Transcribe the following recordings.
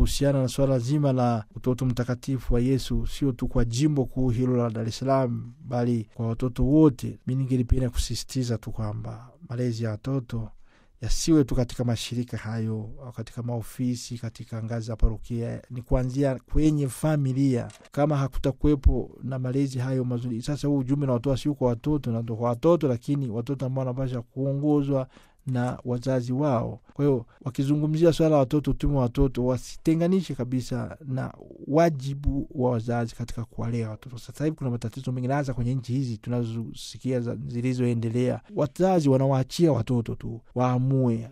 kuhusiana na swala zima la utoto mtakatifu wa Yesu, sio tu kwa jimbo kuu hilo la Dar es Salaam, bali kwa watoto wote. Mi ningelipenda kusisitiza tu kwamba malezi ya watoto yasiwe tu katika mashirika hayo au katika maofisi, katika ngazi za parokia, ni kuanzia kwenye familia. Kama hakutakuwepo na malezi hayo mazuri, sasa huu ujumbe nawatoa sio kwa watoto, na kwa watoto, lakini watoto ambao wanapasha kuongozwa na wazazi wao. Kwa hiyo wakizungumzia swala la watoto, utume wa watoto, wasitenganishe kabisa na wajibu wa wazazi katika kuwalea watoto. Sasa hivi kuna matatizo mengi, na hasa kwenye nchi hizi tunazosikia zilizoendelea, wazazi wanawaachia watoto tu waamue.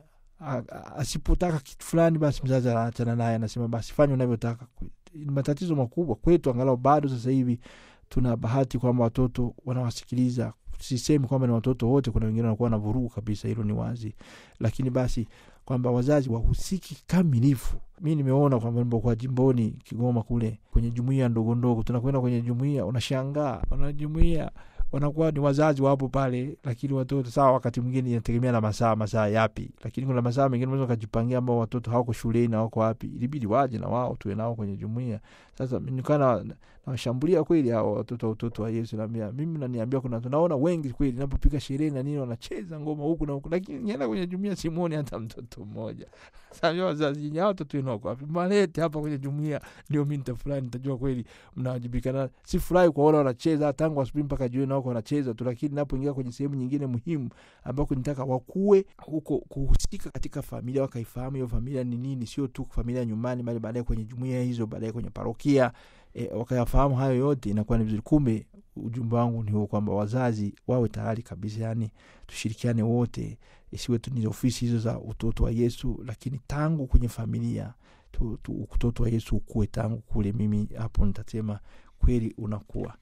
Asipotaka kitu fulani, basi mzazi anaachana naye, anasema basi fanya unavyotaka. Ni matatizo makubwa kwetu, angalau bado sasa hivi tuna bahati kwamba watoto wanawasikiliza Sisemi kwamba ni watoto wote, kuna wengine wanakuwa na vurugu kabisa, hilo ni wazi, lakini basi kwamba wazazi wahusiki kamilifu. Mi nimeona kwamba nilipokuwa jimboni Kigoma kule kwenye jumuia ndogo ndogo, tunakwenda kwenye jumuia, unashangaa wanajumuia wanakuwa ni wazazi wapo pale, lakini watoto sawa. Wakati mwingine inategemea na masaa, masaa yapi, lakini kuna masaa mengine unaweza ukajipangia ambao watoto hawako shuleni na wako wapi, ilibidi waje na wao tuwe nao kwenye jumuia. Sasa nikana nawashambulia kweli hao watoto wa utoto wa Yesu. Naambia mimi, naniambia kuna tunaona wengi kweli, napopika sherehe na nini wanacheza ngoma huku na huku, lakini nienda kwenye jumuia simuoni hata mtoto mmoja. Sasa wazazi hao watoto wenu wako wapi? Malete hapa kwenye jumuia, ndio mimi nitafurahi, nitajua kweli mnawajibikana. Si furahi kuwaona wanacheza tangu asubuhi mpaka jioni, wako wanacheza tu, lakini napoingia kwenye sehemu nyingine muhimu ambako nitaka wakue huko, kuhusika katika familia, wakaifahamu hiyo familia ni nini, sio tu familia nyumbani, bali baadaye kwenye jumuia hizo, baadaye kwenye parokia E, wakayafahamu hayo yote, inakuwa ni vizuri. Kumbe ujumbe wangu ni huo kwamba wazazi wawe tayari kabisa, yani tushirikiane wote, isiwe tu ni ofisi hizo za utoto wa Yesu, lakini tangu kwenye familia tu, tu, utoto wa Yesu ukue tangu kule. Mimi hapo nitasema kweli unakuwa